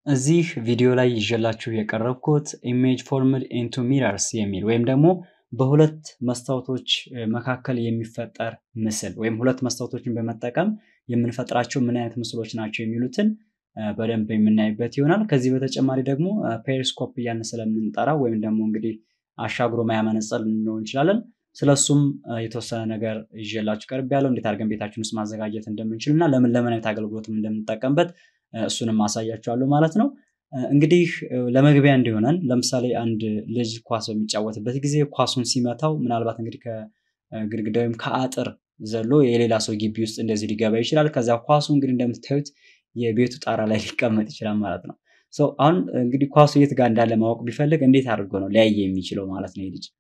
እዚህ ቪዲዮ ላይ ይዤላችሁ የቀረብኩት ኢሜጅ ፎርምድ ኢንቱ ሚረርስ የሚል ወይም ደግሞ በሁለት መስታወቶች መካከል የሚፈጠር ምስል ወይም ሁለት መስታወቶችን በመጠቀም የምንፈጥራቸው ምን አይነት ምስሎች ናቸው የሚሉትን በደንብ የምናይበት ይሆናል። ከዚህ በተጨማሪ ደግሞ ፔሪስኮፕ እያልን ስለምንጠራው ወይም ደግሞ እንግዲህ አሻግሮ ማያ መነጽር ልንለው እንችላለን። ስለሱም የተወሰነ ነገር ይዤላችሁ ቀርብ ያለው እንዴት አድርገን ቤታችን ውስጥ ማዘጋጀት እንደምንችል እና ለምን ለምን አይነት አገልግሎትም እንደምንጠቀምበት እሱንም ማሳያችኋለሁ ማለት ነው። እንግዲህ ለመግቢያ እንዲሆነን ለምሳሌ አንድ ልጅ ኳስ በሚጫወትበት ጊዜ ኳሱን ሲመታው ምናልባት እንግዲህ ከግድግዳ ወይም ከአጥር ዘሎ የሌላ ሰው ግቢ ውስጥ እንደዚህ ሊገባ ይችላል። ከዚያ ኳሱ እንግዲህ እንደምታዩት የቤቱ ጣራ ላይ ሊቀመጥ ይችላል ማለት ነው። አሁን እንግዲህ ኳሱ የት ጋር እንዳለ ማወቅ ቢፈልግ እንዴት አድርጎ ነው ሊያይ የሚችለው ማለት ነው ልጅ።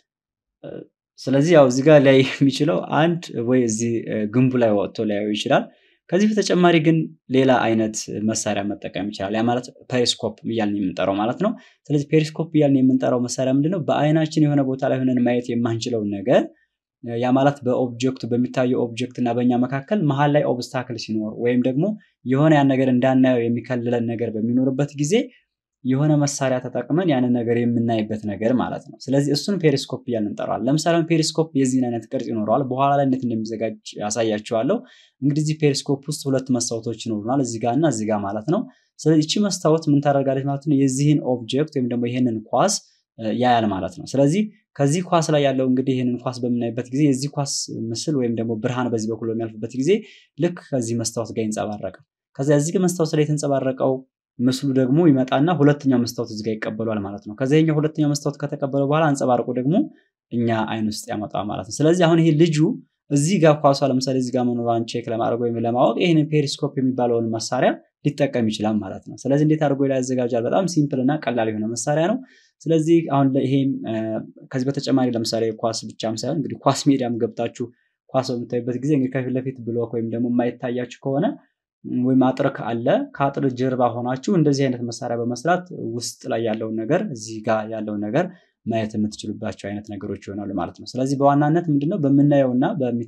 ስለዚህ ያው እዚህ ጋር ሊያይ የሚችለው አንድ ወይ እዚህ ግንቡ ላይ ወጥቶ ሊያየው ይችላል። ከዚህ በተጨማሪ ግን ሌላ አይነት መሳሪያ መጠቀም ይችላል። ያ ማለት ፔሪስኮፕ እያልን የምንጠራው ማለት ነው። ስለዚህ ፔሪስኮፕ እያልን የምንጠራው መሳሪያ ምንድነው? በአይናችን የሆነ ቦታ ላይ ሆነን ማየት የማንችለውን ነገር ያ ማለት በኦብጀክቱ በሚታየው ኦብጀክት እና በእኛ መካከል መሀል ላይ ኦብስታክል ሲኖር ወይም ደግሞ የሆነ ያን ነገር እንዳናየው የሚከልለን ነገር በሚኖርበት ጊዜ የሆነ መሳሪያ ተጠቅመን ያንን ነገር የምናይበት ነገር ማለት ነው። ስለዚህ እሱን ፔሪስኮፕ እያልን እንጠራዋለን። ለምሳሌ ፔሪስኮፕ የዚህን አይነት ቅርጽ ይኖረዋል። በኋላ ላይ እንዴት እንደሚዘጋጅ ያሳያችኋለሁ። እንግዲህ እዚህ ፔሪስኮፕ ውስጥ ሁለት መስታወቶች ይኖሩናል፣ እዚህ ጋር እና እዚህ ጋር ማለት ነው። ስለዚህ እቺ መስታወት ምን ታደርጋለች ማለት ነው? የዚህን ኦብጀክት ወይም ደግሞ ይሄንን ኳስ ያያል ማለት ነው። ስለዚህ ከዚህ ኳስ ላይ ያለው እንግዲህ ይህንን ኳስ በምናይበት ጊዜ የዚህ ኳስ ምስል ወይም ደግሞ ብርሃን በዚህ በኩል በሚያልፍበት ጊዜ ልክ ከዚህ መስታወት ጋር ይንጸባረቃል። ከዚያ እዚህ መስታወት ላይ የተንጸባረቀው ምስሉ ደግሞ ይመጣና ሁለተኛው መስታወት እዚህ ጋር ይቀበሏል ማለት ነው። ከዚያ ይሄኛው ሁለተኛው መስታወት ከተቀበለ በኋላ አንጸባርቆ ደግሞ እኛ አይን ውስጥ ያመጣል ማለት ነው። ስለዚህ አሁን ይሄ ልጁ እዚህ ጋር ኳሷ ለምሳሌ እዚህ ጋር መኖሯን ቼክ ለማድረግ ወይም ለማወቅ ይህንን ፔሪስኮፕ የሚባለውን መሳሪያ ሊጠቀም ይችላል ማለት ነው። ስለዚህ እንዴት አድርጎ ላይ ያዘጋጃል? በጣም ሲምፕል እና ቀላል የሆነ መሳሪያ ነው። ስለዚህ አሁን ይሄም ከዚህ በተጨማሪ ለምሳሌ ኳስ ብቻም ሳይሆን እንግዲህ ኳስ ሜዳም ገብታችሁ ኳስ በምታዩበት ጊዜ እንግዲህ ከፊት ለፊት ብሎክ ወይም ደግሞ የማይታያችሁ ከሆነ ወይም አጥር ካለ ከአጥር ጀርባ ሆናችሁ እንደዚህ አይነት መሳሪያ በመስራት ውስጥ ላይ ያለውን ነገር እዚህ ጋር ያለውን ነገር ማየት የምትችሉባቸው አይነት ነገሮች ይሆናሉ ማለት ነው። ስለዚህ በዋናነት ምንድነው በምናየውና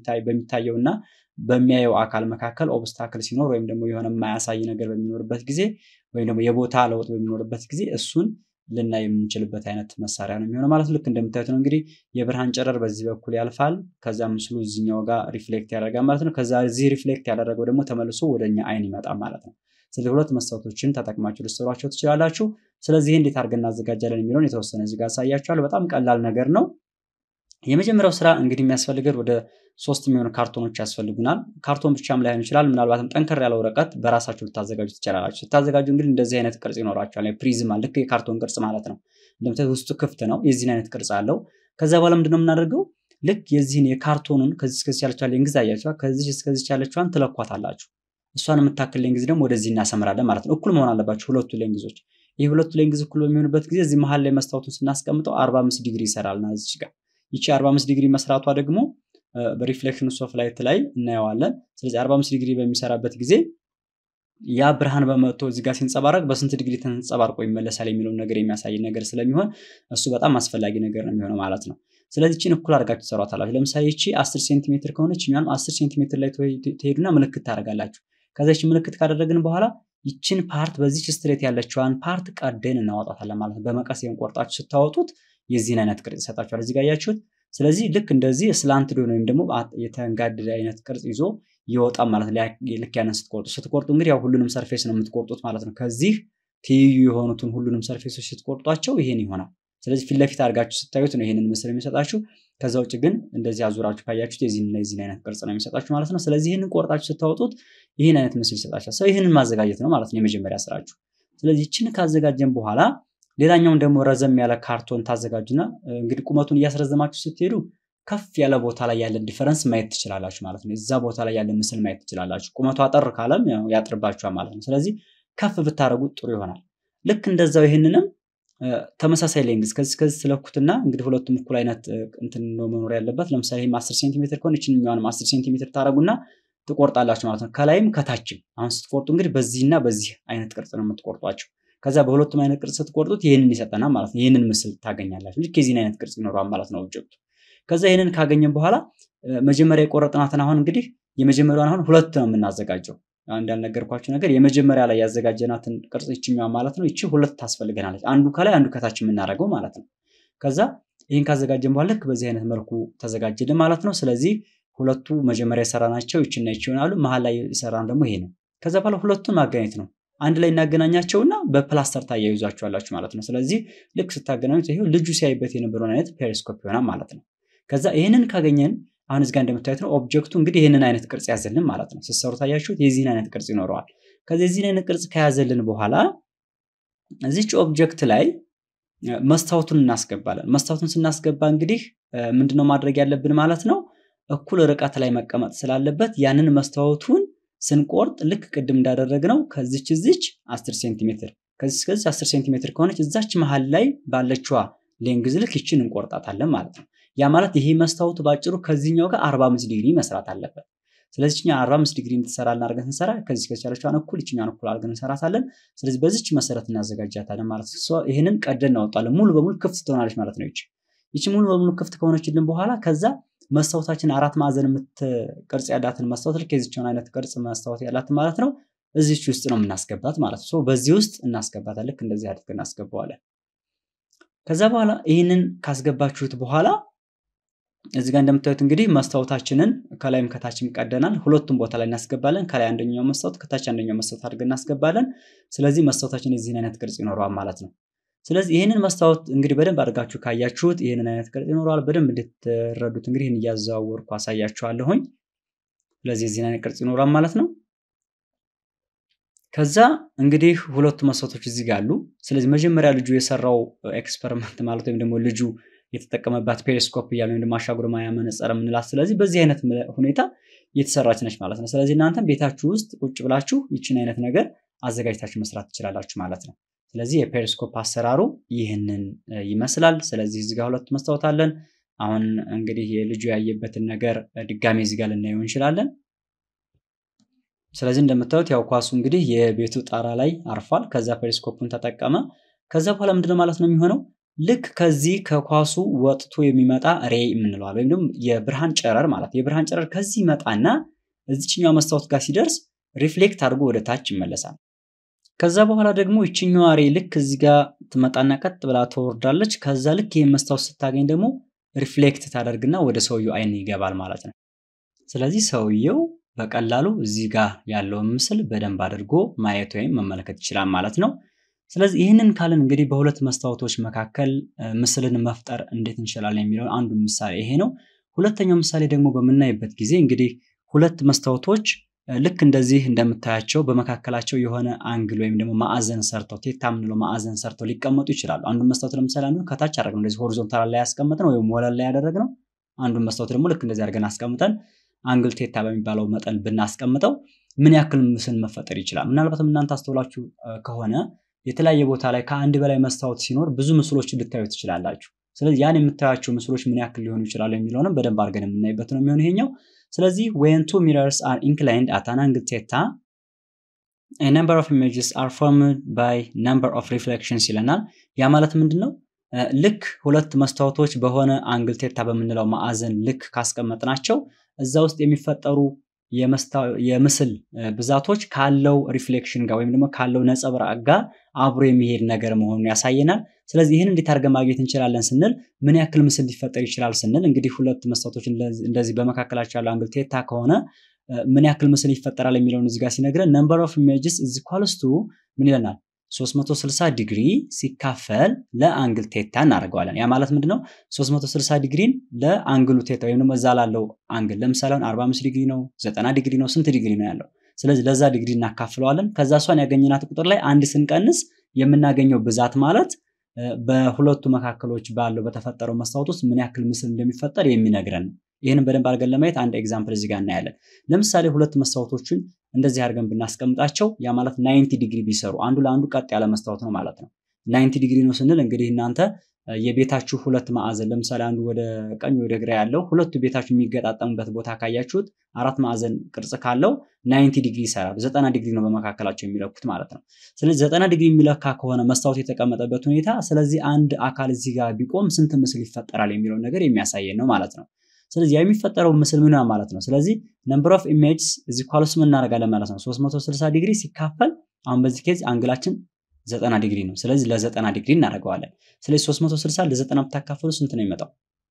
በሚታየውና በሚያየው አካል መካከል ኦብስታክል ሲኖር ወይም ደግሞ የሆነ የማያሳይ ነገር በሚኖርበት ጊዜ ወይም ደግሞ የቦታ ለውጥ በሚኖርበት ጊዜ እሱን ልናይ የምንችልበት አይነት መሳሪያ ነው የሚሆነው ማለት ልክ እንደምታዩት ነው እንግዲህ የብርሃን ጨረር በዚህ በኩል ያልፋል። ከዛ ምስሉ እዚኛው ጋር ሪፍሌክት ያደርጋል ማለት ነው። ከዛ እዚህ ሪፍሌክት ያደረገው ደግሞ ተመልሶ ወደኛ አይን ይመጣል ማለት ነው። ስለዚህ ሁለት መስታወቶችን ተጠቅማችሁ ልትሰሯቸው ትችላላችሁ። ስለዚህ እንዴት አድርገን እናዘጋጃለን የሚለውን የተወሰነ እዚህ ጋር አሳያችኋለሁ። በጣም ቀላል ነገር ነው። የመጀመሪያው ስራ እንግዲህ የሚያስፈልገን ወደ ሶስት የሚሆኑ ካርቶኖች ያስፈልጉናል። ካርቶን ብቻም ላይሆን ይችላል። ምናልባትም ጠንከር ያለ ወረቀት በራሳችሁ ልታዘጋጁ ትችላላችሁ። ስታዘጋጁ እንግዲህ እንደዚህ አይነት ቅርጽ ይኖራቸዋል። ፕሪዝማ ልክ የካርቶን ቅርጽ ማለት ነው። እንደምታዩት ውስጡ ክፍት ነው። የዚህን አይነት ቅርጽ አለው። ከዛ በኋላ ምንድነው የምናደርገው? ልክ የዚህን የካርቶኑን ከዚህ እስከዚህ ያለችዋን ሌንግዝ አያችኋል። ከዚህ እስከዚህ ያለችዋን ትለኳታላችሁ። እሷን የምታክል ሌንግዝ ደግሞ ወደዚህ እናሰምራለን ማለት ነው። እኩል መሆን አለባቸው ሁለቱ ሌንግዞች። ይህ ሁለቱ ሌንግዝ እኩል በሚሆንበት ጊዜ እዚህ መሀል ላይ መስታወቱን ስናስቀምጠው 45 ዲግሪ ይሰራልና እዚች ጋር ይቺ 45 ዲግሪ መስራቷ ደግሞ በሪፍሌክሽን ኦፍ ላይት ላይ እናየዋለን። ስለዚህ 45 ዲግሪ በሚሰራበት ጊዜ ያ ብርሃን በመጥቶ እዚህ ጋር ሲንጸባረቅ በስንት ዲግሪ ተንጸባርቆ ይመለሳል የሚለውን ነገር የሚያሳይ ነገር ስለሚሆን እሱ በጣም አስፈላጊ ነገር ነው የሚሆነው ማለት ነው። ስለዚህ ይቺን እኩል አድርጋችሁ ትሰሯታላችሁ። ለምሳሌ ይቺ 10 ሴንቲሜትር ከሆነች እኛም 10 ሴንቲሜትር ላይ ትሄዱና ምልክት ታደርጋላችሁ። ከዛ ይቺ ምልክት ካደረግን በኋላ ይችን ፓርት በዚች ስትሬት ያለችዋን ፓርት ቀደን እናወጣታለን ማለት ነው። በመቀስ ቆርጣችሁ ስታወጡት የዚህን አይነት ቅርጽ ይሰጣችኋል። እዚህ ጋር ያያችሁት። ስለዚህ ልክ እንደዚህ ስላንትድ ወይም ደግሞ የተንጋደደ አይነት ቅርጽ ይዞ ይወጣል ማለት ነው። ልክ ያንን ስትቆርጡ ስትቆርጡ እንግዲህ ያው ሁሉንም ሰርፌስ ነው የምትቆርጡት ማለት ነው። ከዚህ ትይዩ የሆኑትን ሁሉንም ሰርፌሶች ስትቆርጧቸው ይሄን ይሆናል። ስለዚህ ፊት ለፊት አድርጋችሁ ስታዩት ነው ይሄንን ምስል የሚሰጣችሁ። ከዛ ውጭ ግን እንደዚህ አዙራችሁ ካያችሁት የዚህን የዚህን አይነት ቅርጽ ነው የሚሰጣችሁ ማለት ነው። ስለዚህ ይህንን ቆርጣችሁ ስታወጡት ይህን አይነት ምስል ይሰጣችኋል። ሰው ይህንን ማዘጋጀት ነው ማለት ነው የመጀመሪያ ስራችሁ። ስለዚህ ይችን ካዘጋጀን በኋላ ሌላኛውን ደግሞ ረዘም ያለ ካርቶን ታዘጋጁና እንግዲህ ቁመቱን እያስረዘማችሁ ስትሄዱ ከፍ ያለ ቦታ ላይ ያለን ዲፈረንስ ማየት ትችላላችሁ ማለት ነው። እዛ ቦታ ላይ ያለ ምስል ማየት ትችላላችሁ። ቁመቱ አጠር ካለም ያጥርባችኋል ማለት ነው። ስለዚህ ከፍ ብታደረጉት ጥሩ ይሆናል። ልክ እንደዛው ይህንንም ተመሳሳይ ሌንግዝ ከዚህ ከዚህ ስለኩትና እንግዲህ ሁለቱም እኩል አይነት እንትን ነው መኖር ያለበት። ለምሳሌ ይህም 10 ሴንቲሜትር ከሆነ ይችኛዋንም 10 ሴንቲሜትር ታደረጉና ትቆርጣላችሁ ማለት ነው። ከላይም ከታችም። አሁን ስትቆርጡ እንግዲህ በዚህና በዚህ አይነት ቅርጽ ነው የምትቆርጧቸው። ከዛ በሁለቱም አይነት ቅርጽ ስትቆርጡት ይህንን ይሰጠናል ማለት ነው። ይህንን ምስል ታገኛላችሁ። ልክ የዚህን አይነት ቅርጽ ይኖረዋል ማለት ነው ኦብጀክቱ። ከዛ ይህንን ካገኘን በኋላ መጀመሪያ የቆረጥናትን አሁን እንግዲህ የመጀመሪያውን አሁን ሁለት ነው የምናዘጋጀው። አንድ ያልነገርኳችሁ ነገር የመጀመሪያ ላይ ያዘጋጀናትን ቅርጽ ይችኛዋ ማለት ነው። ይቺ ሁለት ታስፈልገናለች። አንዱ ከላይ አንዱ ከታች የምናደርገው ማለት ነው። ከዛ ይህን ካዘጋጀን በኋላ ልክ በዚህ አይነት መልኩ ተዘጋጀልን ማለት ነው። ስለዚህ ሁለቱ መጀመሪያ የሰራናቸው ይችና ይች ይሆናሉ። መሀል ላይ የሰራን ደግሞ ይሄ ነው። ከዛ በኋላ ሁለቱን ማገናኘት ነው። አንድ ላይ እናገናኛቸውና በፕላስተር ታያይዟቸዋላችሁ ማለት ነው። ስለዚህ ልክ ስታገናኙት ይሄው ልጁ ሲያይበት የነበረውን አይነት ፔሪስኮፕ ይሆናል ማለት ነው። ከዛ ይህንን ካገኘን አሁን እዚጋ እንደምታዩት ነው ኦብጀክቱ እንግዲህ ይህንን አይነት ቅርጽ ያዘልን ማለት ነው። ስትሰሩ ታያችሁት የዚህን አይነት ቅርጽ ይኖረዋል። ከዚህ የዚህን አይነት ቅርጽ ከያዘልን በኋላ እዚች ኦብጀክት ላይ መስታወቱን እናስገባለን። መስታወቱን ስናስገባ እንግዲህ ምንድነው ማድረግ ያለብን ማለት ነው እኩል ርቀት ላይ መቀመጥ ስላለበት ያንን መስታወቱን ስንቆርጥ ልክ ቅድም እንዳደረግነው ከዚች እዚች 10 ሴንቲሜትር ከዚች ከዚች 10 ሴንቲሜትር ከሆነች እዛች መሀል ላይ ባለችዋ ሌንግዝ ልክ ይችን እንቆርጣታለን ማለት ነው። ያ ማለት ይሄ መስታወቱ ባጭሩ ከዚህኛው ጋር 45 ዲግሪ መስራት አለበት። ስለዚህ እኛ 45 ዲግሪ እንድትሰራልን አድርገን ስንሰራ ከዚህ ከዚህ ያለችዋን እኩል ይችኛን እኩል አድርገን እንሰራታለን። ስለዚህ በዚች መሰረት እናዘጋጃታለን ማለት ነው። ይህንን ቀደን እናወጣለን። ሙሉ በሙሉ ክፍት ትሆናለች ማለት ነው። ይች ይች ሙሉ በሙሉ ክፍት ከሆነችልን በኋላ ከዛ መስታወታችን አራት ማዕዘን የምትቅርጽ ያላትን መስታወት ልክ የዚችን አይነት ቅርጽ መስታወት ያላትን ማለት ነው እዚች ውስጥ ነው የምናስገባት ማለት ነው። በዚህ ውስጥ እናስገባታለን። ልክ እንደዚህ አድርገን እናስገባዋለን። ከዛ በኋላ ይህንን ካስገባችሁት በኋላ እዚህ ጋር እንደምታዩት እንግዲህ መስታወታችንን ከላይም ከታችም ቀደናል። ሁለቱም ቦታ ላይ እናስገባለን። ከላይ አንደኛው መስታወት ከታች አንደኛው መስታወት አድርገን እናስገባለን። ስለዚህ መስታወታችን የዚህን አይነት ቅርጽ ይኖረዋል ማለት ነው። ስለዚህ ይህንን መስታወት እንግዲህ በደንብ አድርጋችሁ ካያችሁት ይህንን አይነት ቅርጽ ይኖረዋል። በደንብ እንድትረዱት እንግዲህ ይህን እያዘዋወርኩ አሳያችኋለሁኝ። ስለዚህ የዚህን አይነት ቅርጽ ይኖራል ማለት ነው። ከዛ እንግዲህ ሁለቱ መስታወቶች እዚህ ጋር አሉ። ስለዚህ መጀመሪያ ልጁ የሰራው ኤክስፐሪመንት ማለት ወይም ደግሞ ልጁ የተጠቀመባት ፔሪስኮፕ እያለ ወይም ደግሞ አሻጉር ማያ መነጽር የምንላት ስለዚህ በዚህ አይነት ሁኔታ እየተሰራች ነች ማለት ነው። ስለዚህ እናንተም ቤታችሁ ውስጥ ቁጭ ብላችሁ ይችን አይነት ነገር አዘጋጅታችሁ መስራት ትችላላችሁ ማለት ነው። ስለዚህ የፔሪስኮፕ አሰራሩ ይህንን ይመስላል። ስለዚህ እዚህ ጋር ሁለት መስታወት አለን። አሁን እንግዲህ የልጁ ያየበትን ነገር ድጋሜ እዚህ ጋር ልናየው እንችላለን። ስለዚህ እንደምታዩት ያው ኳሱ እንግዲህ የቤቱ ጣራ ላይ አርፏል። ከዛ ፔሪስኮፑን ተጠቀመ። ከዛ በኋላ ምንድነው ማለት ነው የሚሆነው ልክ ከዚህ ከኳሱ ወጥቶ የሚመጣ ሬ የምንለዋል ወይም ደግሞ የብርሃን ጨረር ማለት የብርሃን ጨረር ከዚህ ይመጣና እዚችኛው መስታወት ጋር ሲደርስ ሪፍሌክት አድርጎ ወደ ታች ይመለሳል። ከዛ በኋላ ደግሞ ይችኛዋ ሬ ልክ እዚህ ጋር ትመጣና ቀጥ ብላ ትወርዳለች። ከዛ ልክ ይህን መስታወት ስታገኝ ደግሞ ሪፍሌክት ታደርግና ወደ ሰውየው አይን ይገባል ማለት ነው። ስለዚህ ሰውየው በቀላሉ እዚህ ጋር ያለውን ምስል በደንብ አድርጎ ማየት ወይም መመልከት ይችላል ማለት ነው። ስለዚህ ይህንን ካልን እንግዲህ በሁለት መስታወቶች መካከል ምስልን መፍጠር እንዴት እንችላለን የሚለው አንዱ ምሳሌ ይሄ ነው። ሁለተኛው ምሳሌ ደግሞ በምናይበት ጊዜ እንግዲህ ሁለት መስታወቶች ልክ እንደዚህ እንደምታያቸው በመካከላቸው የሆነ አንግል ወይም ደግሞ ማዕዘን ሰርተው ቴታ የምንለው ማዕዘን ሰርተው ሊቀመጡ ይችላሉ። አንዱን መስታወት ለምሳሌ አንዱ ከታች አደረግነው እንደዚህ ሆሪዞንታል ላይ ያስቀምጥነው ወይም ወለል ላይ ያደረግነው፣ አንዱን መስታወት ደግሞ ልክ እንደዚህ አድርገን አስቀምጠን አንግል ቴታ በሚባለው መጠን ብናስቀምጠው ምን ያክል ምስል መፈጠር ይችላል? ምናልባትም እናንተ አስተውላችሁ ከሆነ የተለያየ ቦታ ላይ ከአንድ በላይ መስታወት ሲኖር ብዙ ምስሎችን ልታዩ ትችላላችሁ። ስለዚህ ያን የምታያቸው ምስሎች ምን ያክል ሊሆኑ ይችላሉ የሚለውንም በደንብ አድርገን የምናይበት ነው የሚሆን ይሄኛው። ስለዚህ when two mirrors are inclined at an angle theta a number of images are formed by number of reflections ይለናል። ያ ማለት ምንድን ነው? ልክ ሁለት መስታወቶች በሆነ አንግል ቴታ በምንለው ማዕዘን ልክ ካስቀመጥናቸው እዛ ውስጥ የሚፈጠሩ የምስል ብዛቶች ካለው ሪፍሌክሽን ጋር ወይም ደግሞ ካለው ነጸብራቅ ጋር አብሮ የሚሄድ ነገር መሆኑን ያሳየናል። ስለዚህ ይህን እንዴት አድርገን ማግኘት እንችላለን ስንል ምን ያክል ምስል ሊፈጠር ይችላል ስንል እንግዲህ ሁለት መስታወቶች እንደዚህ በመካከላቸው ያለው አንግል ቴታ ከሆነ ምን ያክል ምስል ይፈጠራል የሚለውን እዚህ ጋር ሲነግረን ነምበር ኦፍ ኢሜጅስ ኢዝ ኢኳልስ ቱ ምን ይለናል 360 ዲግሪ ሲካፈል ለአንግል ቴታ እናደርገዋለን። ያ ማለት ምንድነው? 360 ዲግሪን ለአንግሉ ቴታ ወይም ደግሞ እዛ ላለው አንግል ለምሳሌ አሁን 45 ዲግሪ ነው፣ 90 ዲግሪ ነው፣ ስንት ዲግሪ ነው ያለው? ስለዚህ ለዛ ዲግሪ እናካፍለዋለን። ከዛ እሷን ያገኘናት ቁጥር ላይ አንድ ስንቀንስ የምናገኘው ብዛት ማለት በሁለቱ መካከሎች ባለው በተፈጠረው መስታወት ውስጥ ምን ያክል ምስል እንደሚፈጠር የሚነግረን ነው። ይህንን በደንብ አድርገን ለማየት አንድ ኤግዛምፕል እዚህ ጋር እናያለን። ለምሳሌ ሁለት መስታወቶችን እንደዚህ አድርገን ብናስቀምጣቸው ያ ማለት ናይንቲ ዲግሪ ቢሰሩ አንዱ ለአንዱ ቀጥ ያለ መስታወት ነው ማለት ነው። ናይንቲ ዲግሪ ነው ስንል እንግዲህ እናንተ የቤታችሁ ሁለት ማዕዘን ለምሳሌ አንዱ ወደ ቀኝ ወደ ግራ ያለው ሁለቱ ቤታችሁ የሚገጣጠሙበት ቦታ ካያችሁት አራት ማዕዘን ቅርጽ ካለው ናይንቲ ዲግሪ ይሰራል። ዘጠና ዲግሪ ነው በመካከላቸው የሚለኩት ማለት ነው። ስለዚህ ዘጠና ዲግሪ የሚለካ ከሆነ መስታወት የተቀመጠበት ሁኔታ፣ ስለዚህ አንድ አካል እዚህ ጋር ቢቆም ስንት ምስል ይፈጠራል የሚለውን ነገር የሚያሳየን ነው ማለት ነው። ስለዚህ ያ የሚፈጠረው ምስል ምን ማለት ነው? ስለዚህ ነምበር ኦፍ ኢሜጅስ እዚህ ኳልስ ምን እናደርጋለን ማለት ነው 360 ዲግሪ ሲካፈል አሁን በዚህ ኬዝ አንግላችን 90 ዲግሪ ነው። ስለዚህ ለ90 ዲግሪ እናደርገዋለን። ስለዚህ 360 ለ90 ብታካፈሉ ስንት ነው የሚመጣው?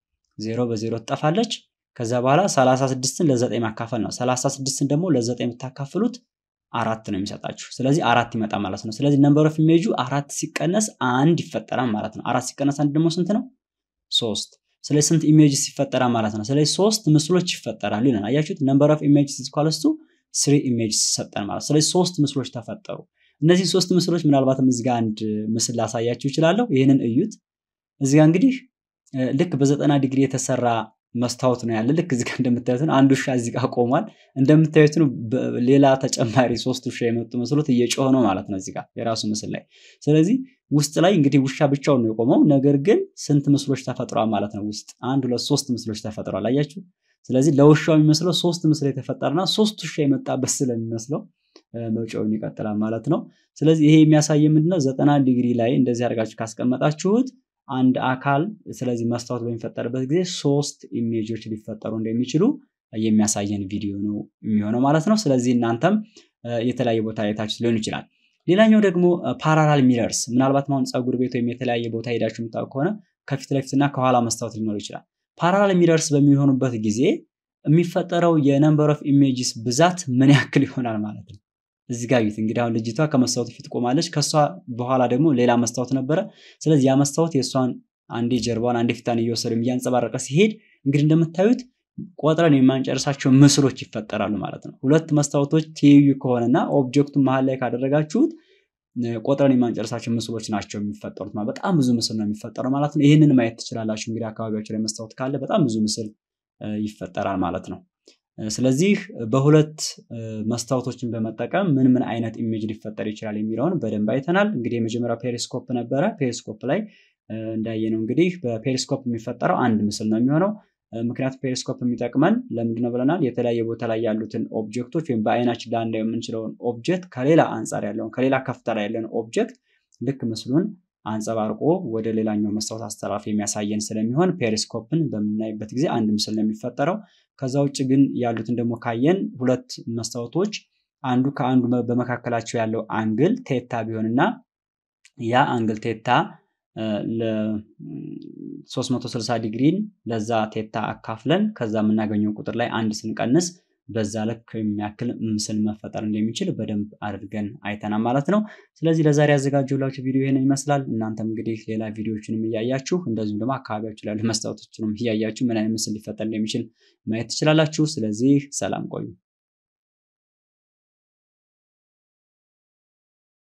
ዜሮ በዜሮ ትጠፋለች። ከዛ በኋላ 36ን ለ9 ማካፈል ነው። 36ን ደግሞ ለ9 ብታካፍሉት አራት ነው የሚሰጣችሁ። ስለዚህ አራት ይመጣ ማለት ነው። ስለዚህ ነምበር ኦፍ ኢሜጁ አራት ሲቀነስ አንድ ይፈጠራል ማለት ነው። አራት ሲቀነስ አንድ ደግሞ ስንት ነው? ሶስት። ስለዚህ ስንት ኢሜጅስ ይፈጠራል ማለት ነው? ስለዚህ ሶስት ምስሎች ይፈጠራሉ ይላል። አያችሁት? ነምበር ኦፍ ኢሜጅስ ኢዝ ኢኳልስ ቱ ስሪ ኢሜጅስ ሰጠን ማለት ስለዚህ ሶስት ምስሎች ተፈጠሩ። እነዚህ ሶስት ምስሎች ምናልባትም እዚህ ጋር አንድ ምስል ላሳያችሁ እችላለሁ። ይህንን እዩት። እዚህ ጋር እንግዲህ ልክ በዘጠና ዲግሪ የተሰራ መስታወት ነው ያለ። ልክ እዚህ ጋር እንደምታዩት ነው። አንድ ውሻ እዚህ ጋር ቆሟል። እንደምታዩት ነው ሌላ ተጨማሪ ሶስት ውሻ የመጡ መስሎት እየጮኸ ነው ማለት ነው እዚህ ጋር የራሱ ምስል ላይ። ስለዚህ ውስጥ ላይ እንግዲህ ውሻ ብቻውን ነው የቆመው። ነገር ግን ስንት ምስሎች ተፈጥሯል ማለት ነው? ውስጥ አንድ ሁለት ሶስት ምስሎች ተፈጥሯል። አያችሁ። ስለዚህ ለውሻው የሚመስለው ሶስት ምስል የተፈጠረና ሶስት ውሻ የመጣበት ስለሚመስለው መውጫውን ይቀጥላል ማለት ነው። ስለዚህ ይሄ የሚያሳይ ምንድነው ዘጠና ዲግሪ ላይ እንደዚህ አድርጋችሁ ካስቀመጣችሁት አንድ አካል ስለዚህ መስታወት በሚፈጠርበት ጊዜ ሶስት ኢሜጆች ሊፈጠሩ እንደሚችሉ የሚያሳየን ቪዲዮ ነው የሚሆነው ማለት ነው። ስለዚህ እናንተም የተለያየ ቦታ አይታችሁ ሊሆን ይችላል። ሌላኛው ደግሞ ፓራላል ሚረርስ ምናልባት አሁን ፀጉር ቤት ወይም የተለያየ ቦታ ሄዳችሁ የምታውቁ ከሆነ ከፊት ለፊትና ከኋላ መስታወት ሊኖር ይችላል። ፓራላል ሚረርስ በሚሆኑበት ጊዜ የሚፈጠረው የነምበር ኦፍ ኢሜጅስ ብዛት ምን ያክል ይሆናል ማለት ነው። እዚህ ጋር ዩት እንግዲህ አሁን ልጅቷ ከመስታወቱ ፊት ቆማለች። ከሷ በኋላ ደግሞ ሌላ መስታወት ነበረ። ስለዚህ ያ መስታወት የእሷን አንዴ ጀርባዋን አንዴ ፊቷን እየወሰዱ እያንጸባረቀ ሲሄድ እንግዲህ እንደምታዩት ቆጥረን የማንጨርሳቸው ምስሎች ይፈጠራሉ ማለት ነው። ሁለት መስታወቶች ትይዩ ከሆነና ኦብጀክቱን መሀል ላይ ካደረጋችሁት ቆጥረን የማንጨርሳቸው ምስሎች ናቸው የሚፈጠሩት። በጣም ብዙ ምስል ነው የሚፈጠረው ማለት ነው። ይህንን ማየት ትችላላችሁ። እንግዲህ አካባቢያቸው ላይ መስታወት ካለ በጣም ብዙ ምስል ይፈጠራል ማለት ነው። ስለዚህ በሁለት መስታወቶችን በመጠቀም ምን ምን አይነት ኢሜጅ ሊፈጠር ይችላል የሚለውን በደንብ አይተናል። እንግዲህ የመጀመሪያው ፔሪስኮፕ ነበረ። ፔሪስኮፕ ላይ እንዳየነው እንግዲህ በፔሪስኮፕ የሚፈጠረው አንድ ምስል ነው የሚሆነው። ምክንያቱም ፔሪስኮፕ የሚጠቅመን ለምንድነው ብለናል? የተለያየ ቦታ ላይ ያሉትን ኦብጀክቶች ወይም በአይናችን ላናየው የምንችለውን ኦብጀክት ከሌላ አንጻር ያለውን ከሌላ ከፍታ ላይ ያለን ኦብጀክት ልክ ምስሉን አንጸባርቆ ወደ ሌላኛው መስታወት አስተላልፎ የሚያሳየን ስለሚሆን ፔሪስኮፕን በምናይበት ጊዜ አንድ ምስል ነው የሚፈጠረው። ከዛ ውጭ ግን ያሉትን ደግሞ ካየን ሁለት መስታወቶች አንዱ ከአንዱ በመካከላቸው ያለው አንግል ቴታ ቢሆንና ያ አንግል ቴታ ለ360 ዲግሪን ለዛ ቴታ አካፍለን ከዛ የምናገኘው ቁጥር ላይ አንድ ስንቀንስ በዛ ልክ የሚያክል ምስል መፈጠር እንደሚችል በደንብ አድርገን አይተናል ማለት ነው። ስለዚህ ለዛሬ ያዘጋጀሁላችሁ ቪዲዮ ይሄንን ይመስላል። እናንተም እንግዲህ ሌላ ቪዲዮዎችንም እያያችሁ እንደዚሁም ደግሞ አካባቢያችሁ ላይ ያሉ መስታወቶችንም እያያችሁ ምን አይነት ምስል ሊፈጠር እንደሚችል ማየት ትችላላችሁ። ስለዚህ ሰላም ቆዩ።